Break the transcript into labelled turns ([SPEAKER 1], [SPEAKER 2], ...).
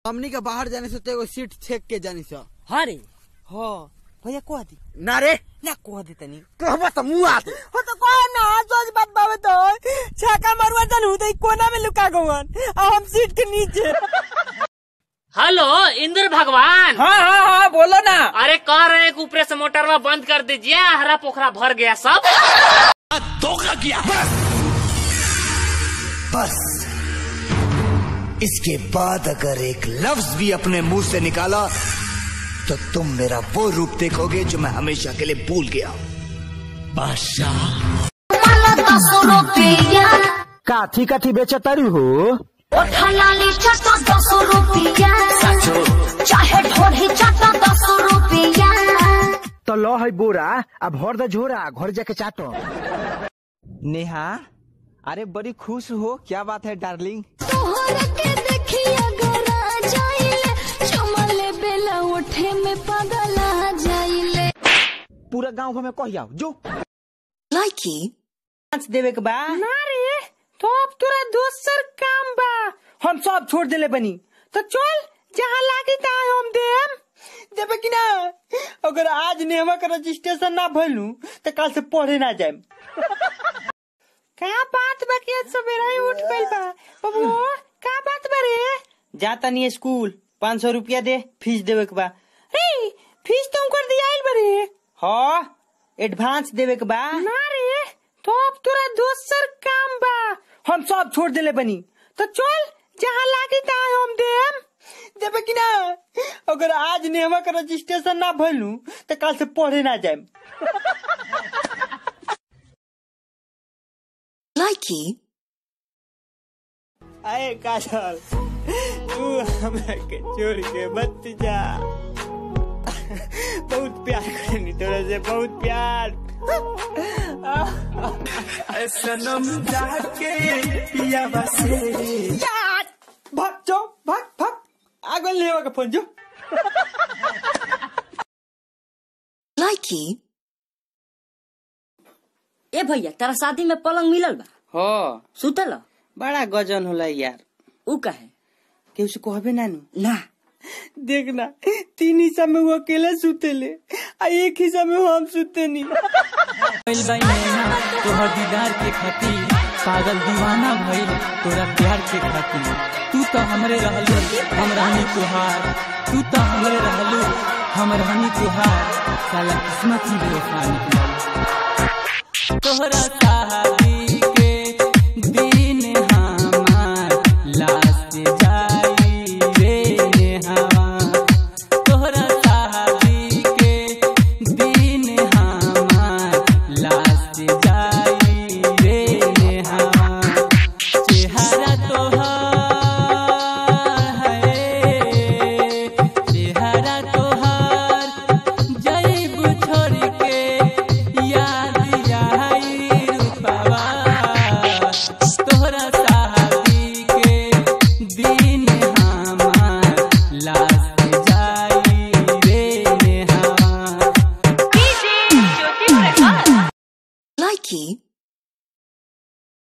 [SPEAKER 1] हमनी के बाहर जाने से तो एगो सीट छेक के जानी सा
[SPEAKER 2] हाँ रे
[SPEAKER 3] हो भैया कह दी
[SPEAKER 1] ना रे
[SPEAKER 3] ना कह दे तनी
[SPEAKER 1] कहबा त मुआ
[SPEAKER 3] हो तो कह ना सच बात बाबे तो छाका मारुआ जन हुदई कोना में लुका गवन अब हम सीट के नीचे
[SPEAKER 4] हेलो इंद्र भगवान
[SPEAKER 3] हाँ हाँ हाँ बोलो ना
[SPEAKER 4] अरे कह रहे हैं कि ऊपर से मोटरवा बंद कर दीजिए हरा पोखरा भर गया सब
[SPEAKER 5] बस इसके बाद अगर एक लफ्ज भी अपने मुंह से निकाला तो तुम मेरा वो रूप देखोगे जो मैं हमेशा के लिए भूल गया हूं। बादशाह
[SPEAKER 6] काथी काथी बेचतारी हो
[SPEAKER 7] ओठलाली चटा दस रुपया चाहे ढोढ़ी चटा दस रुपया
[SPEAKER 6] तो लो है बोरा अब भर द झोरा घर जाके चाटो
[SPEAKER 3] नेहा अरे बड़ी खुश हो क्या बात है डार्लिंग
[SPEAKER 7] तोहरा के देखिया गरा जाइले चमले बेला उठे में पगला जाइले
[SPEAKER 3] पूरा गांव घर में कह जाओ जो
[SPEAKER 7] लाइकी
[SPEAKER 3] पाँच देवे के बा ना रे तो अब तोरा दोसर काम बा हम सब छोड़ देले बनी तो चल जहाँ लागी तहाँ हम देम देवे कि ना अगर आज नेहमा का रजिस्ट्रेशन ना भइलू तो कल से पढ़े ना जाएम का बात बा कि आज सवेरा ही उठ गइल बा बाबू का बात बा रे जाता नहीं स्कूल पाँच सौ रुपया दे फीस देवे के बा रे फीस तो कर दिया बा रे हाँ एडवांस देवे के बा ना रे तो अब तोरा दोसर काम बा हम सब छोड़ देले बनी तो चल जहाँ लागी तहाँ हम देम देवे कि ना अगर आज नेहमा का रजिस्ट्रेशन ना भइलू तो कल से पढ़े ना जाएम
[SPEAKER 7] लाइकी
[SPEAKER 3] आए काजल तू हमरा के छोड़ के मत जा बहुत प्यार करनी तोरा से बहुत प्यार सनम जाके पिया बसे भाग जाओ भाग भाग आगे लेवा के फोन जो
[SPEAKER 7] लाइकी
[SPEAKER 2] ए भैया तेरा शादी में पलंग मिलल बा
[SPEAKER 3] हो
[SPEAKER 2] सुतल
[SPEAKER 3] बड़ा गजन होला यार
[SPEAKER 2] ऊ कहे
[SPEAKER 3] केहू से कहबे नानू
[SPEAKER 2] ना
[SPEAKER 3] देखना तीन हिस्सा में वो अकेले सुतेले आ एक हिस्सा में हम सुते नहीं
[SPEAKER 8] तोहर दीदार के खातिर पागल दीवाना भइल तोरा प्यार के खातिर तू तो हमरे रहलू हम रहनी तुहार तू तो हमरे रहलू हम रहनी तुहार साला किस्मत ही बेवफा निकला तोहरा शादी